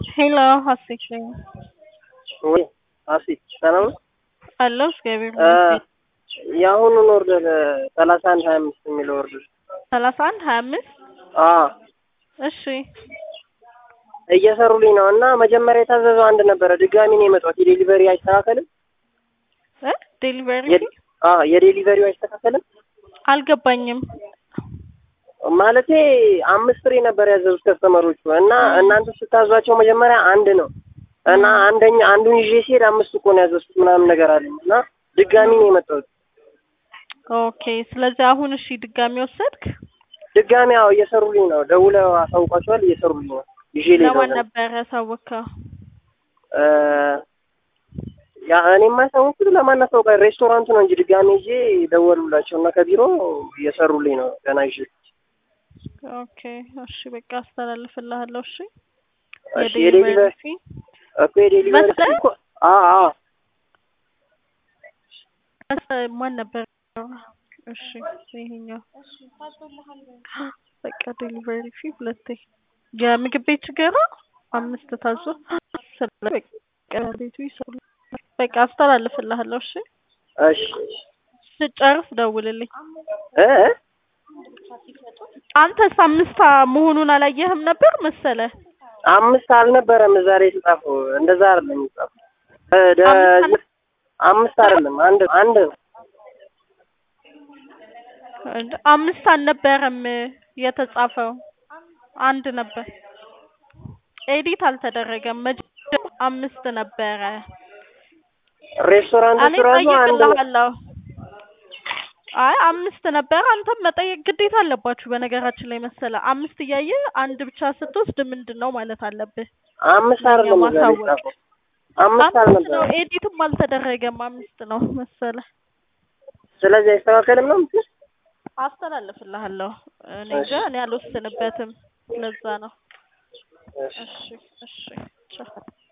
ሄሎ ሀሴት ነኝ። ወይ ሀሴት ሰላም ነው? አለሁ እግዚአብሔር እ ይመስገን። የአሁኑን ኦርደር ሰላሳ አንድ ሀያ አምስት የሚለው ኦርደር ሰላሳ አንድ ሀያ አምስት አ እሺ እየሰሩልኝ ነው እና መጀመሪያ የታዘዘው አንድ ነበረ። ድጋሚ ነው የመጣሁት። የዴሊቨሪ አይስተካከልም? እ ዴሊቨሪ የ- አ የዴሊቨሪው አይስተካከልም አልገባኝም። ማለቴ አምስት ፍሬ ነበር ያዘዙት ከስተመሮቹ እና እናንተ ስታዟቸው መጀመሪያ አንድ ነው እና አንደኛ አንዱን ይዤ ሲሄድ አምስት እኮ ነው ያዘዝኩት ምናምን ነገር አለኝ እና ድጋሚ ነው የመጣሁት። ኦኬ ስለዚህ አሁን እሺ ድጋሚ ወሰድክ? ድጋሚ ያው እየሰሩልኝ ነው። ደውለው አሳውቋቸዋል። እየሰሩልኝ ነው። ይዤ ልሄድ ለማን ነው። ነበረ ያሳወቅከው? እ ያ እኔ የማያሳውቁት ለማን አሳውቃ ሬስቶራንቱ ነው እንጂ ድጋሚ ይዤ ደወሉላቸው እና ከቢሮ እየሰሩልኝ ነው ገና ይዤ ኦኬ እሺ በቃ አስተላልፍልሃለሁ። እሺ እሺ የዴሊቨሪ ፊ እኮ የዴሊቨሪ መስጠት? እኮ አ አ መስ- ማን ነበር? እሺ ይሄኛው በቃ ዴሊቨሪ ፊ ሁለቴ የምግብ ቤት ችግር ነው። አምስት ታዞ ስለ በቃ ቤቱ ይሰሩ በቃ አስተላልፍልሃለሁ። እሺ እሺ ስጨርስ ደውልልኝ። እ እ? አንተስ አምስት መሆኑን አላየህም ነበር መሰለ? አምስት አልነበረም እዛ ላይ የተጻፈው እንደዛ አይደለም የተጻፈው እ ደ- አምስት አምስት አይደለም አንድ አንድ ነው አምስት አልነበረም የተጻፈው አንድ ነበር። ኤዲት አልተደረገም። መጀመሪያ አምስት ነበረ። እኔ ሬስቶራንቶቹ ራሱ አንድ ነው ጠይቅልሃለሁ። አይ አምስት ነበረ። አንተም መጠየቅ ግዴታ አለባችሁ። በነገራችን ላይ መሰለ አምስት እያየ አንድ ብቻ ስትወስድ ምንድን ነው ማለት አለብህ። አምስት አይደለም እዛ ላይ ማሳወቅ የተጻፈው አምስት አምስት ነው። አልነበረም ኤዲትም አልተደረገም። አምስት ነው መሰለ። ስለዚህ አይስተካከልም ነው የምትይው? አስተላልፍልሃለሁ። እኔ እንጃ እኔ አልወስንበትም። ለዛ ነው። እሺ እሺ እሺ ቻው።